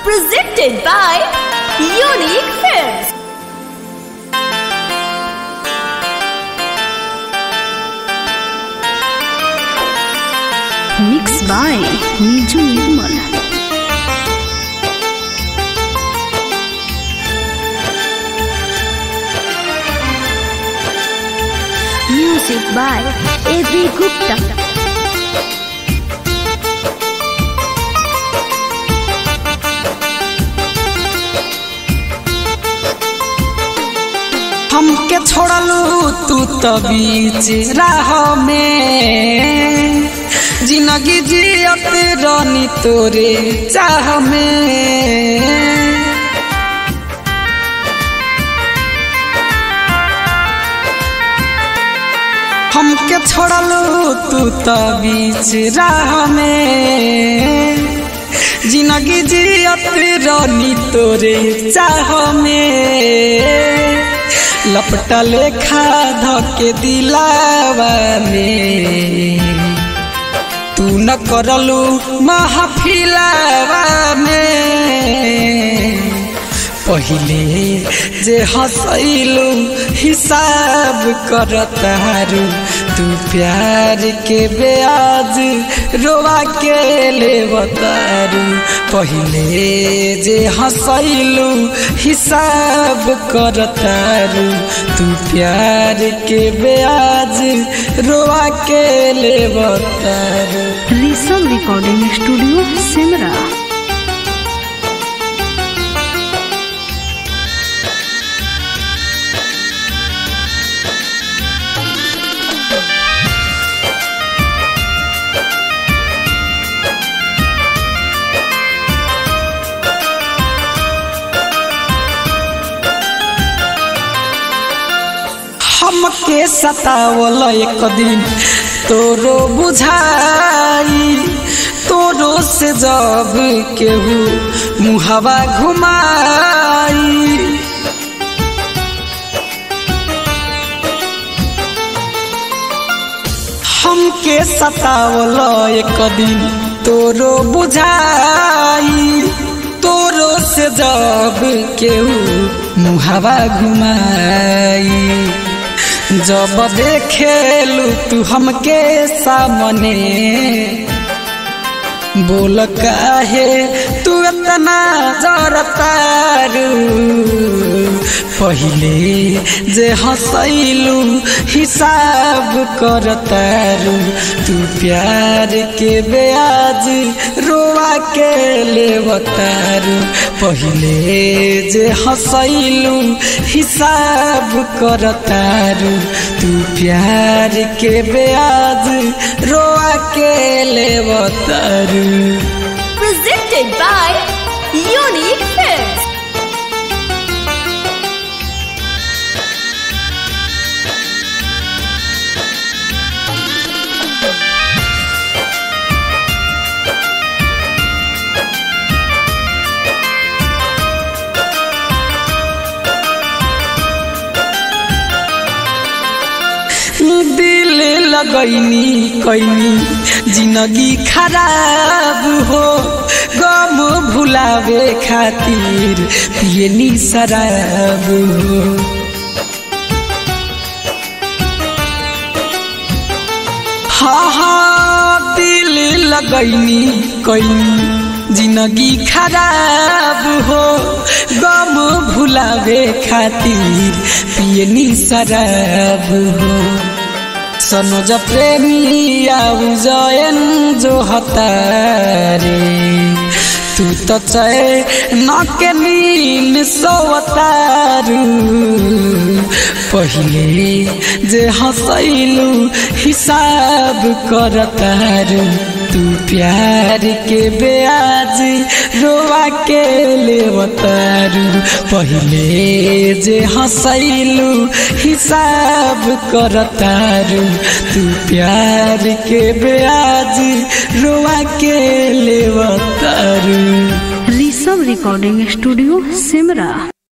presented by Unique Films. Mixed by Niju Nirmal. Music by A.B. Gupta. हमके छोड़लू तू तो बीच राह में जिंदगी जियत रानी तोरे चाह में हमके छोड़लू तू तो बीच राह में जिंदगी जियत रानी तोरे चाह में लपटा लेखा धके दिलावा में तू न करलू महफिलावा में पहिले जे हंसैलू हिसाब करतारू तू प्यार के ब्याज रोवा के ले बतारू पहिले जे हंसैलू हिसाब करतारू तू प्यार के ब्याज रोवा के ले बतारू Risal Recording Studio, Simra. हमके सतावल एक दिन तोरो बुझाई तोरो से जब केहू मुहवा घुमाई हमके सतावल एक दिन तोरो बुझाई तोरो से जब केहू मुहवा घुमाई जब देखेलू तू हमके सामने बोल काहे तू इतना जरतारू पहिले जे हंसैलू हिसाब करतारू तू प्यार के ब्याज रोआ के लेवतारू पहिले जे हंसैलू हिसाब करतारू तू प्यार के ब्याज रोआ के लेवतारू Presented by Unique Films. दिल लगैनी कैनी जिंदगी खराब हो गम भुलावे खातिर पियनी शराब हो हाँ हाँ दिल लगैनी कैनी जिंदगी खराब हो गम भुलावे खातिर पियनी शराब हो सनोज प्रेमी आउ जयन जो हतारे तू तो चय न के नील सोवतारू पहिले जे हंसैलू हिसाब करतारू तू प्यार के ब्याज रोवा के लेवतारू पहिले जे हंसैलू हिसाब करतारू तू प्यार के ब्याज रोवा के लेवतारू Risal Recording Studio, Simra.